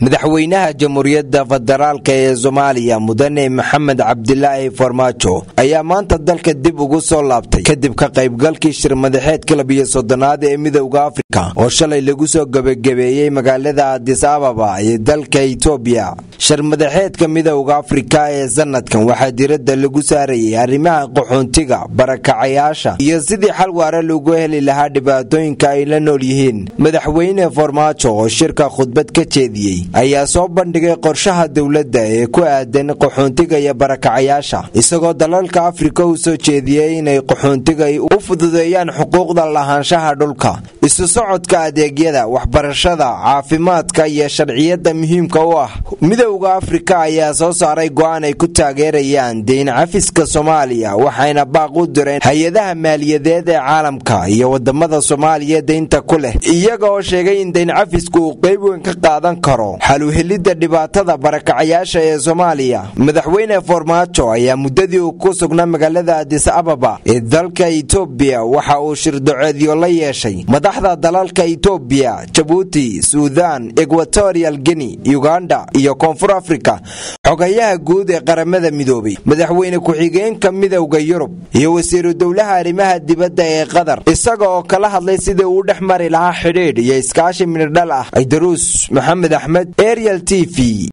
madaxweynaha jamhuuriyadda federaalk ee soomaaliya mudane maxamed cabdilaahi farmaajo ayaa maanta dalka dib ugu soo laabtay kadib ka qaybgalkii shir madaxeedka labiyo soddonaad ee midowda afrika oo shalay lagu soo gebagabeeyey magaalada adis ababa ee dalka itoobiya shir madaxeedka midowda afrika ee sanadkan waxaa diradda lagu saarayay arrimaha qaxoontiga barakacayaasha iyo sidii xal waare lagu heli lahaa dhibaatooyinka ay la nool yihiin madaxweyne farmaajo oo shirka khudbad ka jeediyey ayaa soo bandhigay qorshaha dowladda ee ku aadan qaxoontiga iyo barakacayaasha isagoo dalalka afrika u soo jeediyey inay qaxoontiga u fududeeyaan xuquuqda lahaanshaha dhulka isu socodka adeegyada waxbarashada caafimaadka iyo sharciyada muhiimka u ah midowda afrika ayaa soo saaray go'aan ay ku taageerayaan deyn cafiska soomaaliya waxayna baaq u direen hay-adaha maaliyadeed ee caalamka iyo wadamada soomaaliya deynta ku leh iyaga oo sheegay in deyn cafisku uu qayb weyn ka qaadan karo xaluhelidda dhibaatada barakacayaasha ee soomaaliya madaxweyne farmaajo ayaa muddadii uu ku sugnaa magaalada adis ababa ee dalka itoobiya waxa uu shirdoceedyo la yeeshay madaxda dalalka itoobiya jabuuti suudaan ekwatorial geni uganda iyo koonfur afrika xogayaha guud ee qaramada midoobay madaxweyne ku-xigeenka midowda yurub iyo wasiiru dowlaha arrimaha dibadda ee qatar isaga oo kala hadlay sidii uu dhex mari lahaa xidhiidh iyo iskaashi midhodhal ah aydaruus maxamed axmed ariel t v